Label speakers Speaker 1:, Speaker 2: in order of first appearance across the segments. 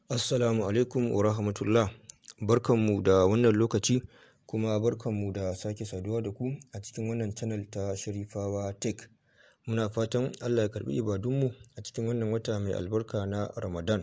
Speaker 1: Assalamu alaikum wa rahmatullah. Barkanmu da wannan lokaci kuma barkanmu da sake saduwa da ku a cikin wannan channel ta Sharifawa Tech. Muna fatan Allah ya karbi ibadunmu a cikin wannan wata mai albarka na Ramadan.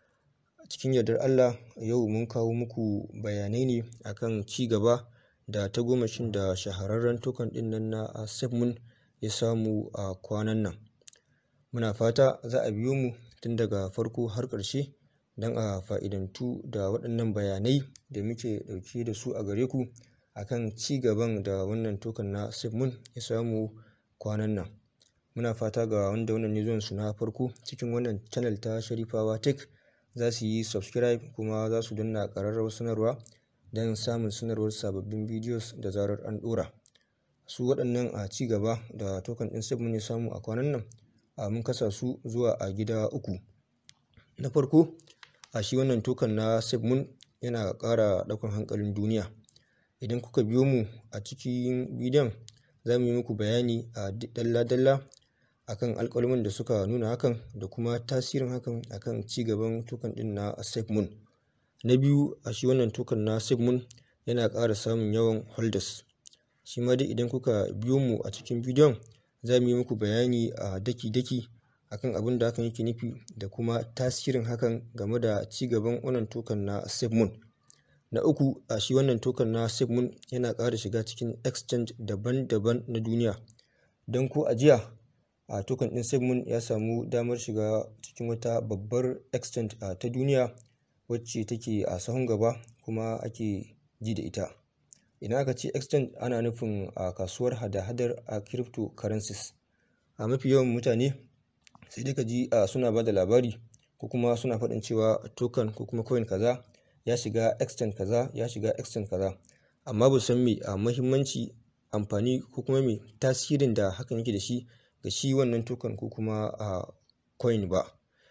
Speaker 1: A cikin yardar Allah yau mun kawo muku bayanai ne akan ci gaba da tagomashin da shahararren token ɗin nan na SafeMoon ya samu a kwanan nan. Muna fata za a biyo mu tun daga farko har ƙarshe don a fa'idantu da waɗannan bayanai da muke ɗauke da su a gare ku akan ci gaban da wannan token na SafeMoon ya samu kwanan nan. Muna fata ga wanda wannan ne zuwansu na farko cikin wannan channel ta Sharifawa Tech za su yi subscribe kuma za su danna ƙararrawar sanarwa don samun sanarwar sababbin videos da zarar an ɗora. Su waɗannan a ci gaba da token ɗin SafeMoon ya samu a kwanan nan a mun kasa su zuwa a gida uku. Na farko a shi wannan token na SafeMoon yana ƙara ɗaukan hankalin duniya. Idan kuka biyo mu a cikin bidiyon za mu yi muku bayani a dalla-dalla akan alƙaluman da suka nuna hakan da kuma tasirin hakan akan ci gaban token ɗin na SafeMoon. Na biyu a shi wannan token na SafeMoon yana ƙara samun yawan holders. Shi ma dai idan kuka biyo mu a cikin bidiyon za mu yi muku bayani a daki-daki akan abin da hakan yake nufi da kuma tasirin hakan game da ci gaban wannan token na SafeMoon. Na uku a shi wannan token na SafeMoon yana ƙara shiga cikin exchange daban-daban na duniya. Don ko a jiya a token ɗin SafeMoon ya samu damar shiga cikin wata babbar exchange a ta duniya wacce take a sahun gaba kuma ake ji da ita. Idan aka ce exchange ana nufin a kasuwar hada-hadar a cryptocurrencies. A mafi yawan mutane sai dai ka ji a suna ba da labari ko kuma suna faɗin cewa token ko kuma coin kaza ya shiga exchange kaza ya shiga exchange kaza amma ba su san me a muhimmanci amfani ko kuma me tasirin da hakan yake da shi ga shi wannan token ko kuma a coin ba.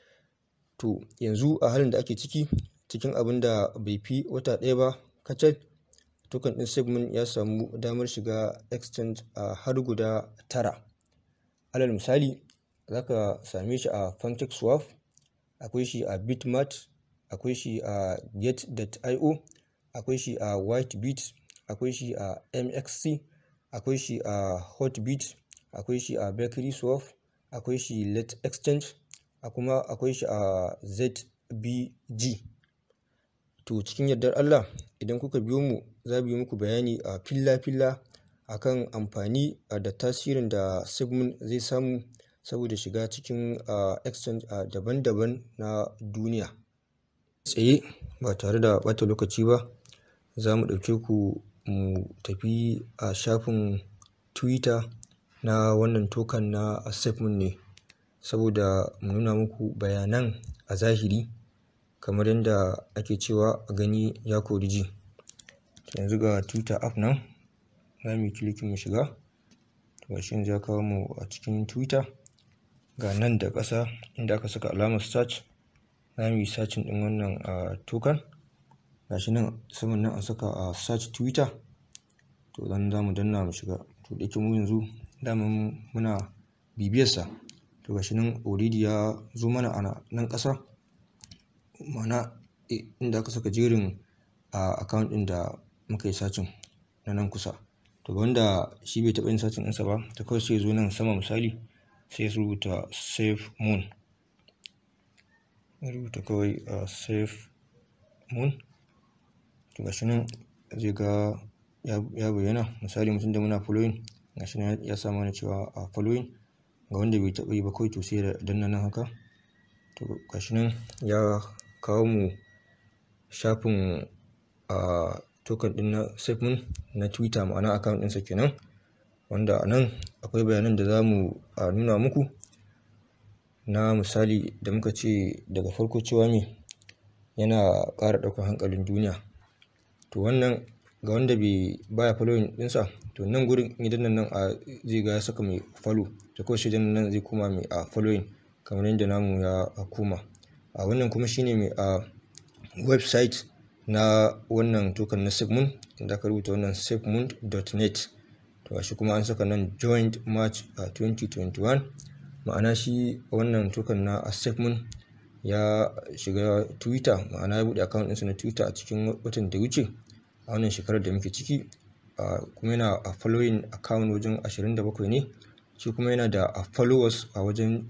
Speaker 1: To yanzu a halin da ake ciki cikin abin da bai fi wata ɗaya ba kacal token ɗin SafeMoon ya samu damar shiga exchange a har guda tara. Alal misali za ka same shi a PancakeSwap, akwai shi a Bitmart, akwai shi a Get.io, akwai shi a Whitebit, akwai shi a MXC, akwai shi a Hotbit, akwai shi a BakerySwap, akwai shi Late Exchange, kuma akwai shi a ZBG. To cikin yardar Allah idan kuka biyo mu za mu yi muku bayani a filla-filla akan amfani da tasirin da SafeMoon zai samu saboda shiga cikin exchange daban-daban na duniya. Tsaye ba tare da ɓata lokaci ba za mu ɗauke ku mu tafi a shafin Twitter na wannan token na SafeMoon ne saboda mu nuna muku bayanan a zahiri kamar yadda ake cewa a gani ya kori ji. Yanzu ga Twitter app nan za mu yi clicking mu shiga. To gashi yanzu ya kawo mu a cikin Twitter. Ga nan da ƙasa inda aka saka alamar search za mu yi searching ɗin wannan a token. Gashi nan saman nan an saka a search Twitter. To nan za mu danna mu shiga. To da yake mu yanzu daman muna bibiyarsa. To gashi nan already ya zo mana a nan ƙasa. Ma'ana inda aka saka jerin a account ɗin da muka yi searching na nan kusa. To ga wanda shi bai taɓa yin searching ɗinsa ba to kawai sai ya zo nan sama misali sai ya rubuta SafeMoon. Ya rubuta kawai SafeMoon. To gashi nan zai ga ya bayyana misali mutum da muna following gashi nan ya sa mana cewa a following ga wanda bai taɓa yi ba kawai to sai ya danna nan haka. To gashi nan ya kawo mu shafin a token ɗin na SafeMoon na Twitter ma'ana account ɗinsa kenan. Wanda a nan akwai bayanan da za mu nuna muku. Na misali da muka ce daga farko cewa me yana ƙara ɗaukan hankalin duniya. To wannan ga wanda bai baya following ɗinsa to nan gurin in ya danna nan a zai ga ya saka mai follow. To kawai sai danna nan zai koma mai a following kamar yadda namu ya koma. A wannan kuma shine mai a website na wannan token na SafeMoon inda aka rubuta wannan safemoon.net. To gashi kuma an saka nan joined March 2021 ma'ana shi wannan token na SafeMoon ya shiga twitter ma'ana ya buɗe account ɗinsa na twitter a cikin watan da wuce a wannan shekarar da muke ciki kuma yana a following account wajen 27 ne shi kuma yana da followers a wajen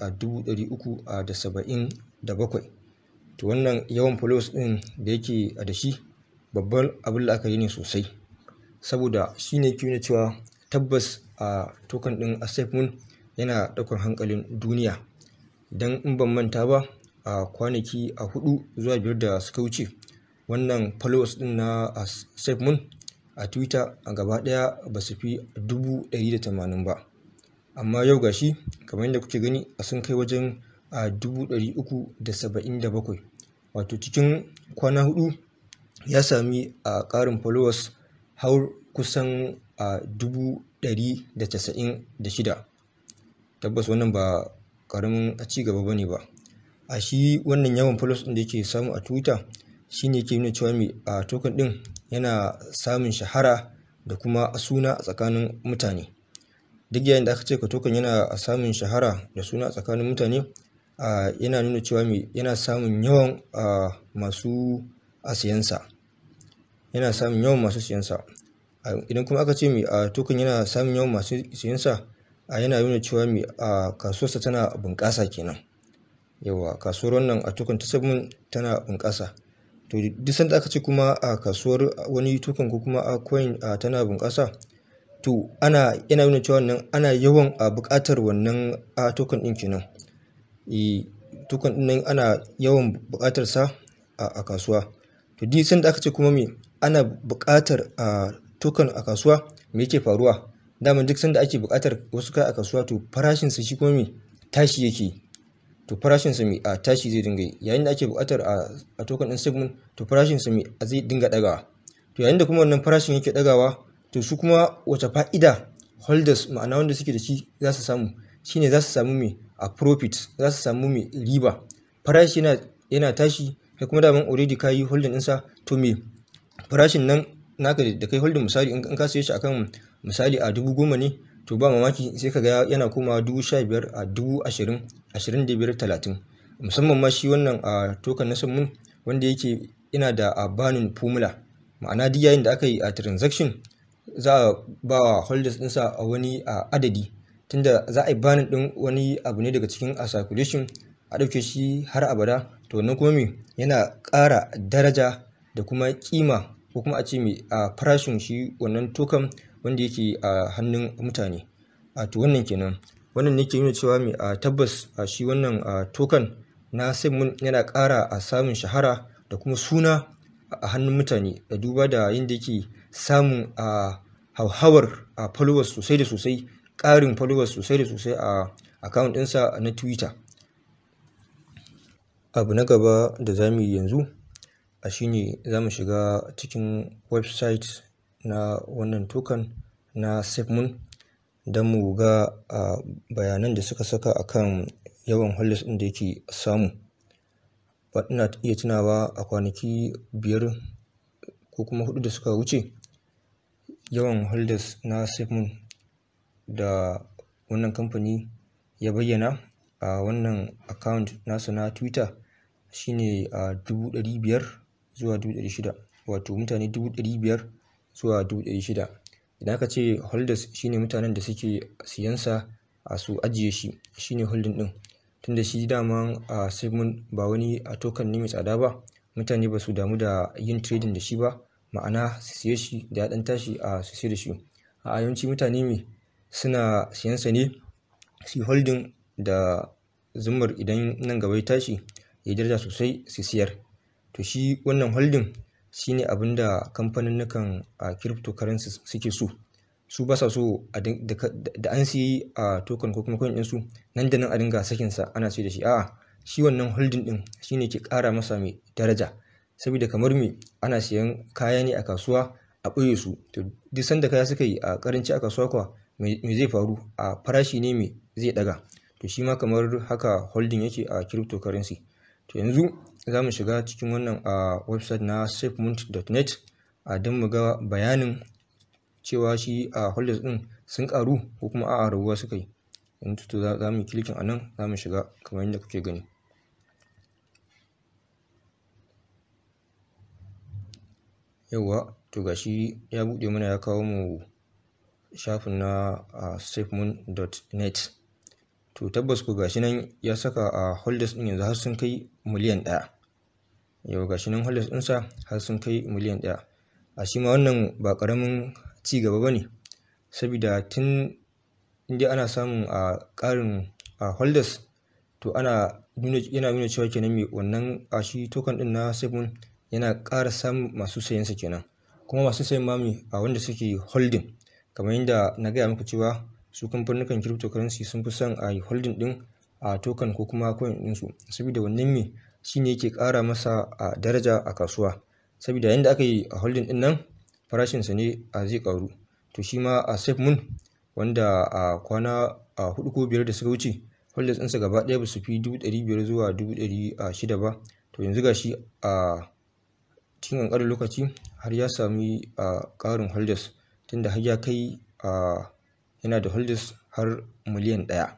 Speaker 1: 377 to wannan yawan followers ɗin da yake da shi babban abin la'akari ne sosai saboda shi ne ke cewa tabbas a token ɗin a moon yana ɗaukar hankalin duniya don in ban manta ba a kwanaki a hudu zuwa biyar da suka wuce wannan followers din na a moon a twitter a gaba daya ba su fi 180 ba amma yau gashi kamar yadda kuke gani a sun kai wajen a 377 wato cikin kwana hudu ya sami a karin followers har kusan a 196 tabbas wannan ba karamin a ci gaba bane ba a shi wannan yawan followers din da yake samu a twitter shine yake nuna cewa mai a token din yana samun shahara da kuma suna a tsakanin mutane duk yayin da aka ce ka token yana samun shahara da suna a tsakanin mutane yana nuna cewa mai yana samun yawan masu a siyansa yana samun yawan masu siyansa idan kuma aka ce mai a token yana samun yawan masu siyansa yana nuna cewa mai a kasuwarsa tana bunƙasa kenan yawa kasuwar wannan a token ta sabon tana bunƙasa to duk sanda aka ce kuma a kasuwar wani token ko kuma a coin tana bunƙasa to ana yana nuna cewa wannan ana yawan a buƙatar wannan a token ɗin kenan e token ɗin nan ana yawan buƙatar sa a kasuwa to duk sanda aka ce kuma me ana buƙatar a token a kasuwa me yake faruwa daman duk sanda ake buƙatar wasu kaya a kasuwa to farashin sa shi kuma me tashi yake to farashin sa me a tashi zai dinga yi yayin da ake buƙatar a token ɗin segment to farashin sa me zai dinga ɗagawa to yayin da kuma wannan farashin yake ɗagawa to su kuma wace fa'ida holders ma'ana wanda suke da shi za su samu shine za su samu me a profit za su samu me riba farashi yana yana tashi kai kuma daman already ka yi holding ɗinsa to me farashin nan naka da kai holding misali in ka siye shi akan misali a dubu goma ne to ba mamaki sai ka ga yana komawa dubu sha biyar a dubu ashirin ashirin da biyar talatin musamman ma shi wannan a token na mun wanda yake ina da a banin formula ma'ana duk yayin da aka yi a transaction za a ba wa holders ɗinsa a wani a adadi tunda za a yi banin ɗin wani abu ne daga cikin a circulation a ɗauke shi har abada to wannan kuma me yana ƙara daraja da kuma kima ko kuma a ce me a farashin shi wannan token wanda yake a hannun mutane a to wannan kenan wannan ne ke nuna cewa me a tabbas a shi wannan a token na mun yana ƙara a samun shahara da kuma suna a hannun mutane da duba da yadda yake samun a hauhawar a followers sosai da sosai ƙarin followers sosai da sosai a account ɗinsa na twitter abu na gaba da za mu yi yanzu a shine za mu shiga cikin website na wannan token na SafeMoon don mu ga bayanan da suka saka akan yawan holders ɗin da yake samu ba ina iya tunawa a kwanaki biyar ko kuma hudu da suka wuce yawan holders na SafeMoon da wannan kamfani ya bayyana a wannan account nasa na twitter shine a dubu ɗari biyar zuwa dubu ɗari shida wato mutane dubu ɗari biyar zuwa dubu ɗari shida idan aka ce holders shine mutanen da suke siyansa a su ajiye shi shine holding ɗin tunda shi dama a segment ba wani a token ne mai tsada ba mutane ba su damu da yin trading da shi ba ma'ana su siye shi da ya ɗan tashi a su siye da shi a yawanci mutane mai suna siyansa ne su holding da zumar idan nan gaba ya tashi ya daraja sosai su siyar to shi wannan holding shine abin da kamfanin a cryptocurrencies suke so su ba sa so da an siyi a token ko kuma coin ɗinsu nan da nan a dinga sakinsa ana sai da shi a'a shi wannan holding ɗin shine ke ƙara masa mai daraja saboda kamar me ana siyan kaya ne a kasuwa a ɓoye su to duk sanda kaya suka yi a ƙaranci a kasuwa kuwa me zai faru a farashi ne me zai ɗaga to shi ma kamar haka holding yake a cryptocurrency to yanzu za mu shiga cikin wannan a website na safemoon.net a don mu ga bayanin cewa shi a holders din sun karu ko kuma a raguwa suka yi yanzu to za mu yi klikin a nan za mu shiga kamar yadda kuke gani yauwa to gashi ya buɗe mana ya kawo mu shafin na uh, safemoon.net to tabbas ku gashi nan ya saka a holders ɗin yanzu har sun kai miliyan ɗaya yau gashi nan holders ɗinsa har sun kai miliyan ɗaya a shi ma wannan ba ƙaramin ci gaba ba ne saboda tun inda ana samun a ƙarin a holders to ana yana nuna cewa kenan mai wannan a shi token ɗin na safemoon yana ƙara samun masu sayensa kenan kuma masu sayan mami a wanda suke holding kamar yadda na gaya muku cewa su kamfanin cryptocurrency sun fi son a yi holding din a token ko kuma coin ɗinsu saboda wannan me shine yake ƙara masa a daraja a kasuwa saboda yadda aka yi a holding din nan farashinsa ne a zai ƙaru to shi ma a safe moon wanda a kwana a hudu ko biyar da suka wuce holders ɗinsa gaba ɗaya ba su fi dubu ɗari biyar zuwa dubu ɗari shida ba to yanzu ga shi a cikin ƙanƙanin lokaci har ya sami a ƙarin holders tunda har ya kai a yana da holders har miliyan ɗaya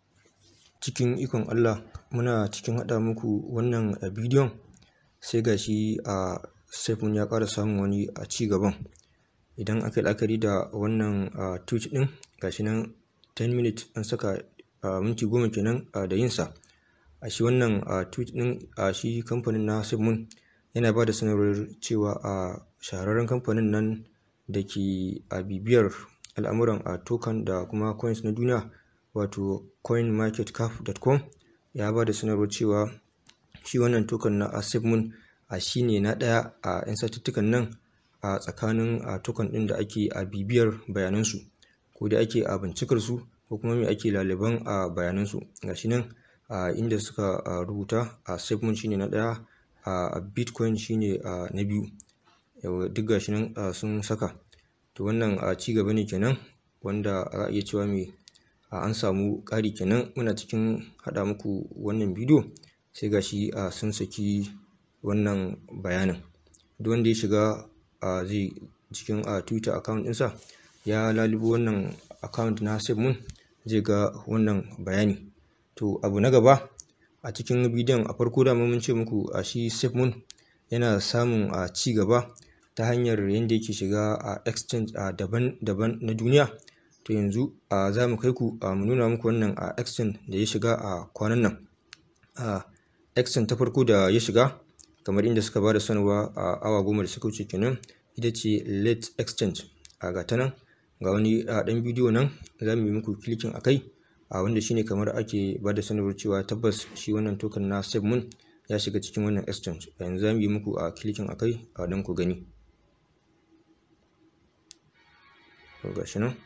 Speaker 1: cikin ikon Allah muna cikin haɗa muku wannan bidiyon sai ga shi a saifun ya ƙara samun wani a ci gaban idan aka yi la'akari da wannan tweet ɗin gashi nan 10 minutes an saka minti goma kenan da yinsa a shi wannan tweet ɗin a shi kamfanin na saifun yana ba da sanarwar cewa a shahararren kamfanin nan da ke a bibiyar al'amuran a token da kuma coins na duniya wato coinmarketcap.com ya ba da sanarwar cewa shi wannan token na moon a shi ne na ɗaya a 'yan satuttukan nan a tsakanin a token ɗin da ake a bibiyar bayanansu ko da ake a bincikar su ko kuma me ake laliban a bayanansu gashi nan a inda suka rubuta a moon shine na ɗaya a bitcoin shine na biyu duk gashi nan sun saka to wannan a ci gaba ne kenan wanda za a iya cewa me an samu ƙari kenan muna cikin haɗa muku wannan bidiyo sai gashi a sun saki wannan bayanin duk wanda ya shiga a zai cikin a twitter account ɗinsa ya lalubo wannan account na moon zai ga wannan bayani to abu na gaba a cikin bidiyon a farko da mun ce muku a shi moon yana samun a ci gaba ta hanyar yadda yake shiga a exchange a daban-daban na duniya to yanzu a za mu kai ku a mu nuna muku wannan a exchange da ya shiga a kwanan nan a exchange ta farko da ya shiga kamar inda suka ba da sanarwa a awa goma da suka wuce kenan ita ce late exchange a gata nan ga wani a ɗan bidiyo nan za mu yi muku klikin a kai a wanda shine kamar ake ba da sanarwar cewa tabbas shi wannan token na moon ya shiga cikin wannan exchange yanzu za mu yi muku a klikin a kai a don ku gani ga shi nan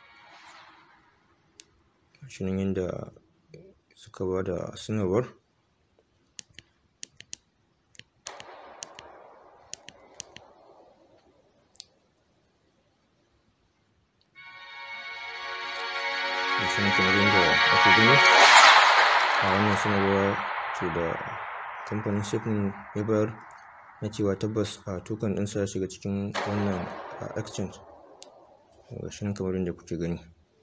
Speaker 1: shi nan yadda suka ba da sanarwar shi nan kamar yadda ake gani a wannan sanarwa ce da kamfanin shafin ya bayar na cewa tabbas a token ɗinsa ya shiga cikin wannan exchange ga shi nan kamar yadda kuke gani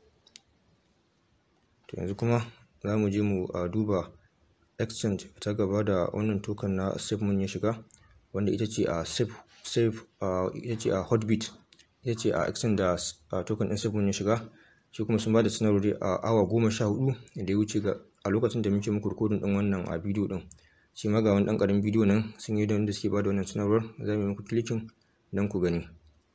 Speaker 1: to yanzu kuma za mu je mu a duba exchange ta gaba da wannan token na SafeMoon ya shiga wanda ita ce a safe safe ita ce a hotbit ita ce a exchange da token ɗin SafeMoon ya shiga shi kuma sun ba da sanarwar a awa goma sha hudu da ya wuce ga a lokacin da muke muku rikodin ɗin wannan a bidiyo ɗin shi ma ga wani ɗan ƙaramin bidiyo nan sun yi da wanda suke ba da wannan sanarwar za mu yi muku klikin don ku gani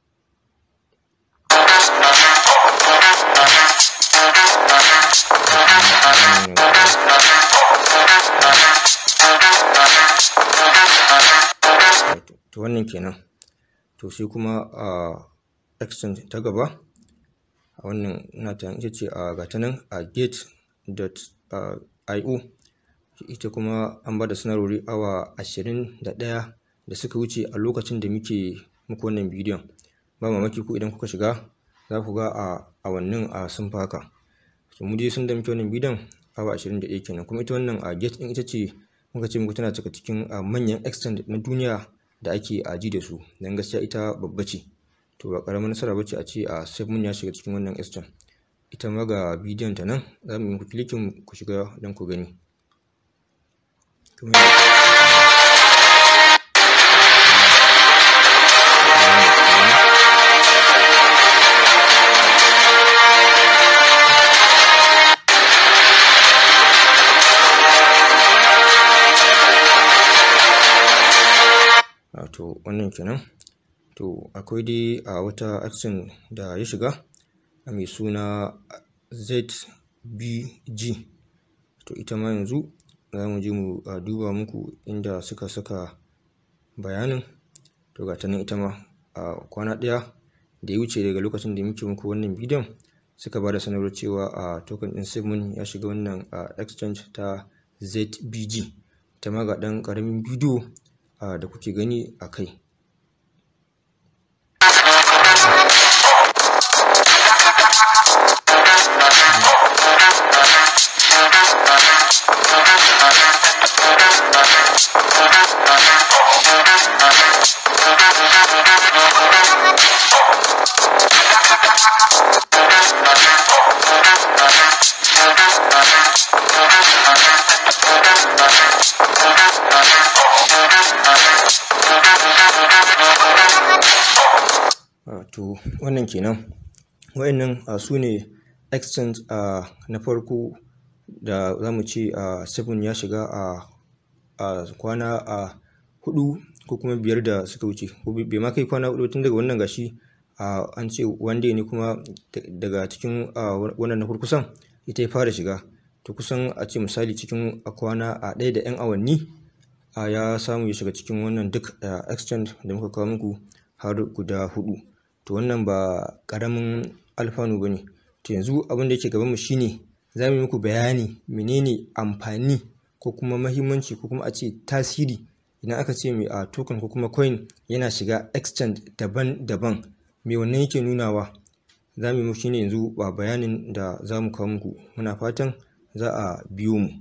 Speaker 1: to wannan kenan to sai kuma a exchange ta gaba a wannan ina ta ita ce a gata nan a gate.io ita kuma an ba da sanarwar awa ashirin da ɗaya da suka wuce a lokacin da muke muku wannan bidiyon ba mamaki ko idan kuka shiga za ku ga a awannin a sun faka so mu dai sun da muke wannan bidiyon awa ashirin da ɗaya kenan kuma ita wannan a gate ɗin ita ce muka ce muku tana cika cikin manyan exchange na duniya da ake aji da su don gaskiya ita babba ce to ba ƙaramin nasara ba ce a ce a mun ya shiga cikin wannan exchange ita ma ga bidiyon ta nan za mu yi muku klikin ku shiga don ku gani to wannan kenan to akwai dai a wata exchange da ya shiga a mai suna zbg to ita ma yanzu za mu je mu duba muku inda suka saka bayanin to ga ta nan ita ma a kwana ɗaya da ya wuce daga lokacin da muke muku wannan bidiyon suka ba da sanarwar cewa a token ɗin SafeMoon ya shiga wannan exchange ta ZBG ita ma ga ɗan ƙaramin bidiyo da kuke gani a kai to wannan kenan wa'annan su ne exchange na farko da za mu ce seven ya shiga a kwana a hudu ko kuma biyar da suka wuce bai ma kai kwana hudu tun daga wannan gashi an ce one day ne kuma daga cikin wannan na kurkusan ita ya fara shiga to kusan a ce misali cikin kwana a ɗaya da 'yan awanni ya samu ya shiga cikin wannan duk exchange da muka kawo muku har guda hudu to wannan ba ƙaramin alfanu ba ne to yanzu abin da yake gabanmu shine za mu yi muku bayani menene amfani ko kuma mahimmanci ko kuma a ce tasiri idan aka ce mai a token ko kuma coin yana shiga exchange daban-daban me wannan yake nunawa za mu yi muku shine yanzu ba bayanin da za mu kawo muku muna fatan za a biyo mu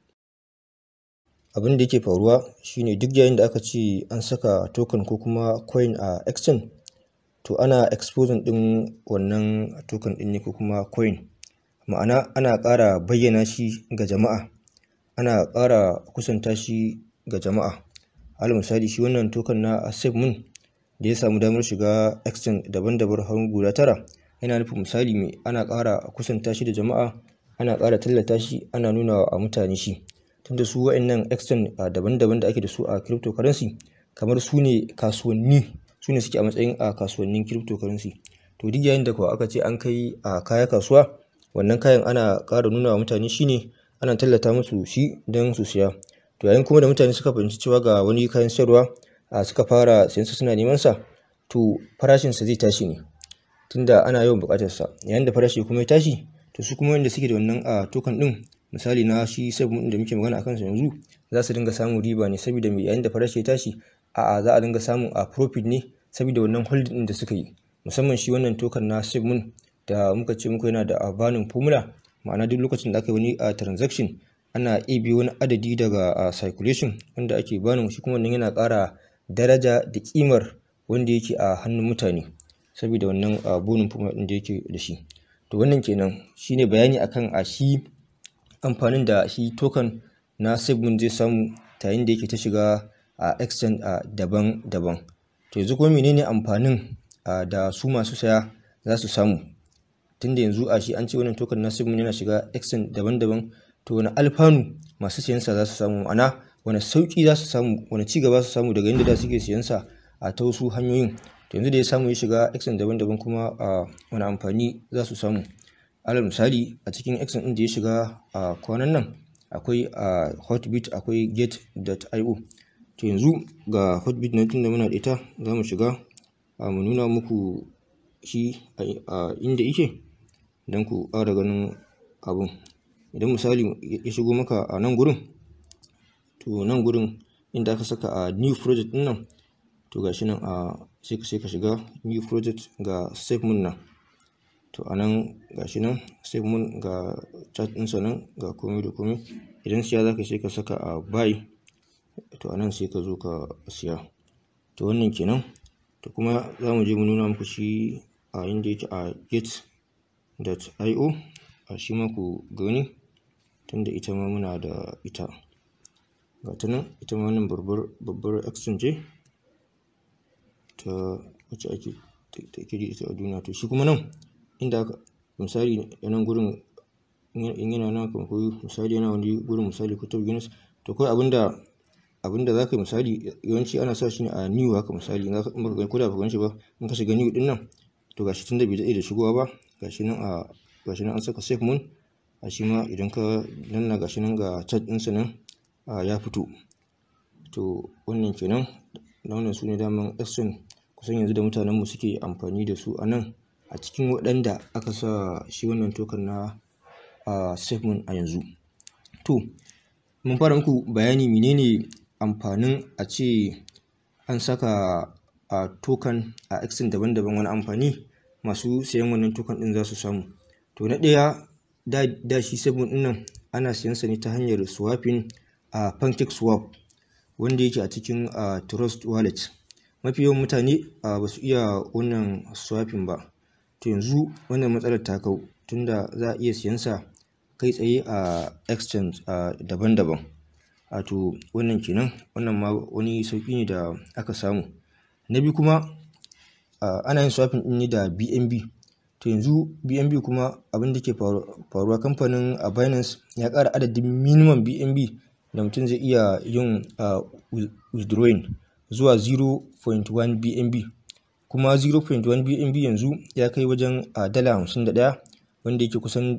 Speaker 1: abin da yake faruwa shine duk yayin da aka ce an saka token ko kuma coin a exchange to ana exposing ɗin wannan token ɗin ne ko kuma coin ma'ana ana ƙara bayyana shi ga jama'a ana ƙara kusanta shi ga jama'a alal misali shi wannan token na SafeMoon da ya samu damar shiga exchange daban-daban har guda tara yana nufin misali mai ana ƙara kusanta shi da jama'a ana ƙara tallata shi ana nuna wa mutane shi tunda su wa'annan exchange daban-daban da ake da su a cryptocurrency kamar su ne kasuwanni su ne suke a matsayin a kasuwannin cryptocurrency to duk yayin da kuwa aka ce an kai a kaya kasuwa wannan kayan ana ƙara nuna wa mutane shine ana tallata musu shi don su siya to yayin kuma da mutane suka fahimci cewa ga wani kayan sayarwa a suka fara sayan sa suna neman sa to farashin sa zai tashi ne tunda ana yawan buƙatar sa yayin da farashi kuma ya tashi to su kuma wanda suke da wannan a token din misali na shi sabon da muke magana akan sa yanzu za su dinga samun riba ne saboda mai yayin da farashi ya tashi a'a za a dinga samun a profit ne saboda wannan holding din da suka yi musamman shi wannan token na SafeMoon da muka ce muku yana da abanin formula ma'ana duk lokacin da aka yi wani a transaction ana iya wani adadi daga circulation wanda ake banin shi kuma wannan yana ƙara daraja da kimar wanda yake a hannun mutane saboda wannan bonin formula din da yake da shi to wannan kenan shine bayani akan a shi amfanin da shi token na SafeMoon zai samu ta da yake ta shiga a exchange daban-daban to yanzu kuma menene amfanin da su masu saya za su samu tunda yanzu a shi an ce wannan token na SafeMoon yana shiga exchange daban-daban to wani alfanu masu siyan sa za su samu ma'ana wani sauki za su samu wani ci gaba su samu daga inda da suke siyan sa a ta wasu hanyoyin to yanzu da ya samu ya shiga exchange daban-daban kuma a wani amfani za su samu alal misali a cikin exchange din da ya shiga a kwanan nan akwai a hotbit akwai gate.io to yanzu ga hotbit na tunda muna da ita za mu shiga mu nuna muku shi a inda yake don ku ƙara ganin abun idan misali ya shigo maka a nan gurin to nan gurin inda aka saka a new project din nan to gashi nan a sai ka sai ka shiga new project ga SafeMoon nan to a nan gashi nan SafeMoon ga chat ɗinsa nan ga komai da komai idan siya za ka sai ka saka a buy to a nan sai ka zo ka siya to wannan kenan to kuma za mu je mu nuna muku shi a inda yake a gate.io a shi ma ku gani tunda ita ma muna da ita ga ta nan ita ma wannan babbar exchange ta wacce ake take da ita a duniya to shi kuma nan inda aka misali a nan gurin in yana nan kan koyi misali yana wani gurin misali ko ta Guinness to kawai abinda abinda za ka yi misali yawanci ana sa shi ne a new haka misali in baka gani ko da baka gani shi ba in ka shiga new din nan to gashi tunda bai daɗe da shigowa ba gashi nan a gashi nan an saka safe moon a shi ma idan ka danna gashi nan ga chat ɗinsa nan ya fito to wannan kenan da wannan su ne daman exchange kusan yanzu da mutanen mu suke amfani da su a nan a cikin waɗanda aka sa shi wannan token na safe moon a yanzu to mun fara muku bayani menene amfanin a ce an saka a token a exchange daban-daban wani amfani masu sayan wannan token ɗin za su samu to na ɗaya da, da shi sabon ɗin nan ana siyan sa ne ta hanyar swapping a uh, pancake swap wanda yake a cikin uh, trust wallet mafi yawan mutane uh, ba su iya wannan swapping ba to yanzu wannan matsalar ta kau tunda za a iya siyan sa kai tsaye a exchange daban-daban a to wannan kenan wannan ma wani sauƙi ne da aka samu na biyu kuma ana yin swapping ɗin ne da bnb to yanzu bnb kuma abin da ke faruwa kamfanin a binance ya ƙara adadin minimum bnb da mutum zai iya yin withdrawing zuwa 0.1 bnb kuma 0.1 bnb yanzu ya kai wajen dala 51 wanda yake kusan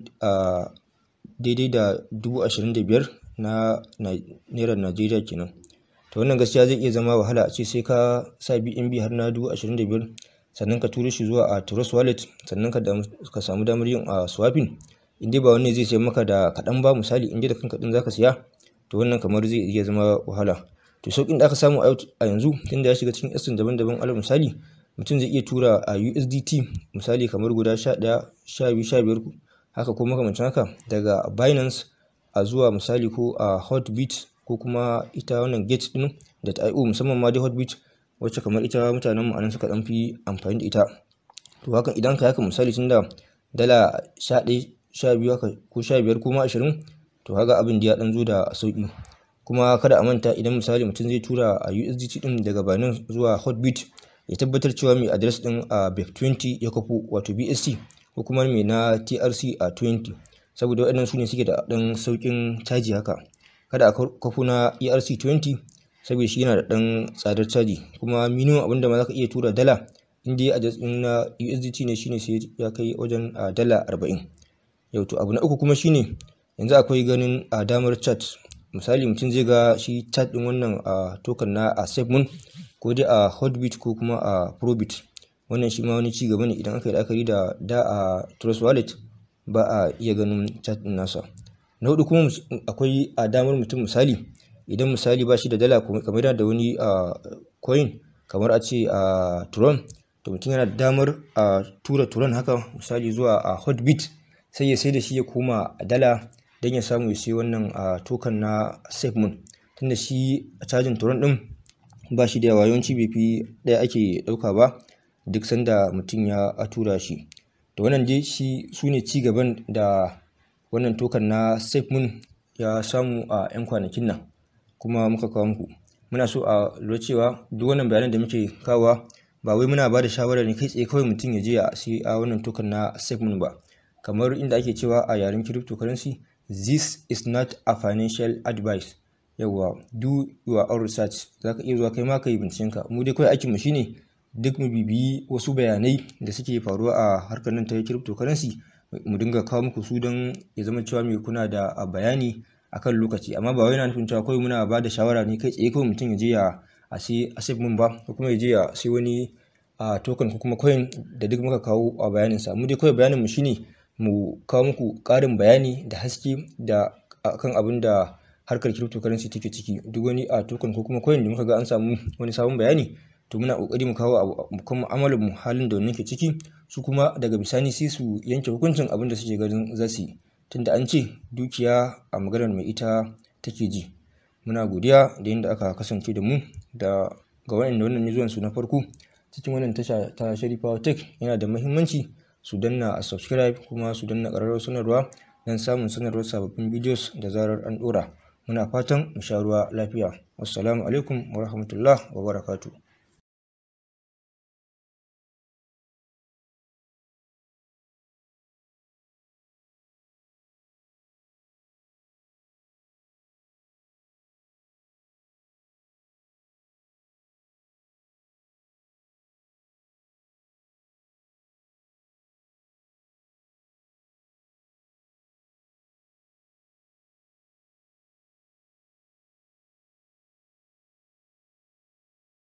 Speaker 1: daidai da 25,000 na naira najeriya kenan to wannan gaskiya zai iya zama wahala a ce sai ka sa bnb har na 25,000 sannan ka turo shi zuwa a trust wallet sannan ka samu damar yin a swapping inda ba wani zai sayar maka da kaɗan ba misali inda da kanka ɗin zaka siya to wannan kamar zai iya zama wahala to sauƙin da aka samu a yanzu tunda ya shiga cikin exchange daban-daban alal misali mutum zai iya tura a USDT misali kamar guda sha ɗaya sha biyu sha biyar haka ko makamancin haka daga Binance a zuwa misali ko a Hotbit ko kuma ita wannan gate ɗin .io musamman ma dai Hotbit wacce kamar ita mutanen mu anan suka dan fi amfani da ita to haka idan ka haka misali tunda dala sha ɗaya sha biyu haka ko sha biyar ko ma ashirin to haka abin da ya dan zo da sauki kuma kada a manta idan misali mutum zai tura a USDT din daga Binance zuwa Hotbit ya tabbatar cewa mai address din a BEP20 ya kafo wato BSC ko kuma mai na TRC a 20 saboda waɗannan su ne suke da ɗan sauƙin caji haka kada a kafo na ERC20 saboda shi yana da ɗan tsadar caji kuma minimum abinda ma za ka iya tura dala in dai address din na USDT ne shine sai ya kai wajen dala 40 yau to abu na uku kuma shine yanzu akwai ganin a damar chat misali mutum zai ga shi chat din wannan a token na a moon ko dai a hotbit ko kuma a probit wannan shi ma wani ci gaba ne idan aka yi la'akari da da a trust wallet ba a iya ganin chat din nasa na hudu kuma akwai a damar mutum misali idan misali ba shi da dala kamar yana da wani a coin kamar a ce a tron to mutum yana da damar a tura tron haka misali zuwa a hotbit sai ya sai da shi ya koma a dala don ya samu ya sai wannan a token na SafeMoon tunda shi a cajin turon din ba shi da yawa yawanci bai fi ɗaya ake ɗauka ba duk sanda mutum ya a tura shi da wannan dai shi su ne ci gaban da wannan token na SafeMoon ya samu a 'yan kwanakin nan kuma muka kawo muku muna so a lura cewa duk wannan bayanan da muke kawowa ba wai muna ba da shawarar ne kai tsaye kawai mutum ya je a sai a wannan token na SafeMoon ba kamar inda ake cewa a yaren cryptocurrency this is not a financial advice yawa do your own research za ka iya zuwa kai ma ka yi bincikenka mu dai kawai aikinmu shine duk mu bibiyi wasu bayanai da suke faruwa a harkar nan ta cryptocurrency mu dinga kawo muku su don ya zama cewa mai kuna da bayani akan lokaci amma ba wai na nufin cewa kawai muna ba da shawara ne kai tsaye kawai mutum ya je ya a sai asif mun ba ko kuma ya je ya sai wani a token ko kuma coin da duk muka kawo a bayaninsa mu dai kawai bayanin mu shine mu kawo muku ƙarin bayani da haske da kan abin da harkar cryptocurrency take ciki duk wani a token ko kuma coin da muka ga an samu wani sabon bayani to muna kokari mu kawo kan mu'amalar mu halin da wannan ke ciki su kuma daga bisani sai su yanke hukuncin abin da suke ganin za su yi tunda an ce dukiya a maganar mai ita take ji muna godiya da yadda aka kasance da mu da ga waɗanda wannan zuwan su na farko cikin wannan tasha ta Sharifawa Tech yana da muhimmanci su danna a subscribe kuma su danna ƙararrawar sanarwa don samun sanarwar sababbin videos da zarar an ɗora muna fatan mu sha ruwa lafiya wassalamu alaikum wa rahmatullah wa barakatuh